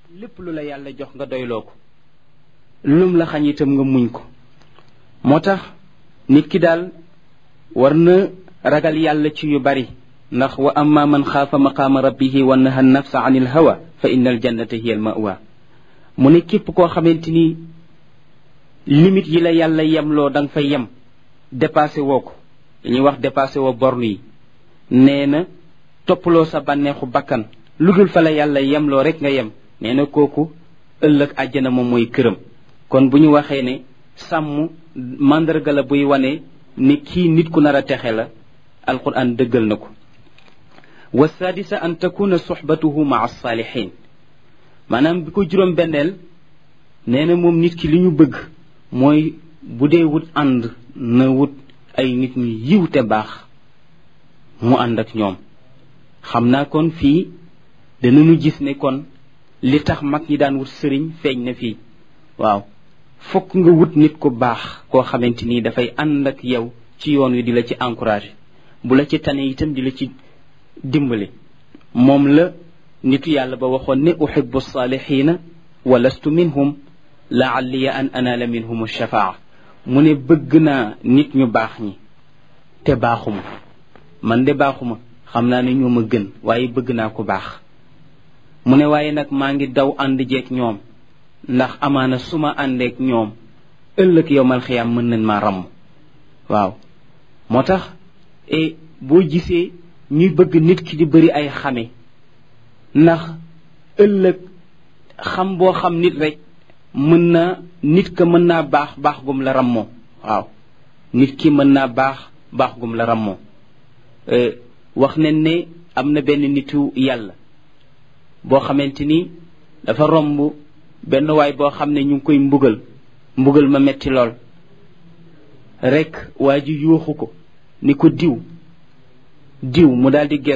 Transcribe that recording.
lépp lu la yàlla jox nga doyloo ko lum la xañ itam nga muñ ko moo tax nit ki daal war na ragal yàlla ci yu bari ndax wa amma man xaafa maqaama rabbihi wa naha nafsa an il hawa fa inna al jannata hiya al mawa mu ne képp koo xamante ni limite yi la yàlla yemloo da nga fay yem dépassé woo ko dañuy wax dépassé woo borne yi nee na toppaloo sa bànneexu bakkan lu dul fa la yàlla yemloo rek nga yem nee na kooku ëllëg àjjana moom mooy këram kon bu ñu waxee ne sàmm mandarga la buy wane ni kii nit ku nar a texe la alquran dëggal na ko wa sadisa an takuna soxbatuhu maa saalihin maanaam bi ko juróom benneel nee na moom nit ki li ñu bëgg mooy bu dee wut ànd na wut ay nit ñu yiw te baax mu ànd ak ñoom xam naa kon fii danañu gis ne kon li tax mag ñi daan wut sëriñ feeñ na fii waaw fokk nga wut nit ku baax koo xamante ni dafay ànd ak yow ci yoon wi di la ci encouragé bu la ci tane itam di la ci dimbali moom la nitu yàlla ba waxoon ne uhibbu saalihiina wa lastu minhum laalliya an anaala minhum shafaa mu ne bëgg naa nit ñu baax ñi te baaxuma man de baaxuma xam naa ne ñoo ma gën waaye bëgg naa ko baax mu ne waaye nag maa ngi daw ànd jeeg ñoom ndax amaana su ma àndeek ñoom ëllëg yowmal xiyaam mën nañ maa ramm waaw moo tax e boo gisee ñuy bëgg nit ki di bëri ay xame ndax ëllëg xam boo xam nit rek mën na nit ka mën naa baax baax gum la rammoo waaw nit ki mën naa baax baax gum la rammoo wax nañ ne am na benn nitu yàlla boo xamante ni dafa romb benn waay boo xam ne ñu ngi koy mbugal mbugal ma metti lool rek waa ji yuuxu ko ni ko diw diw mu daal di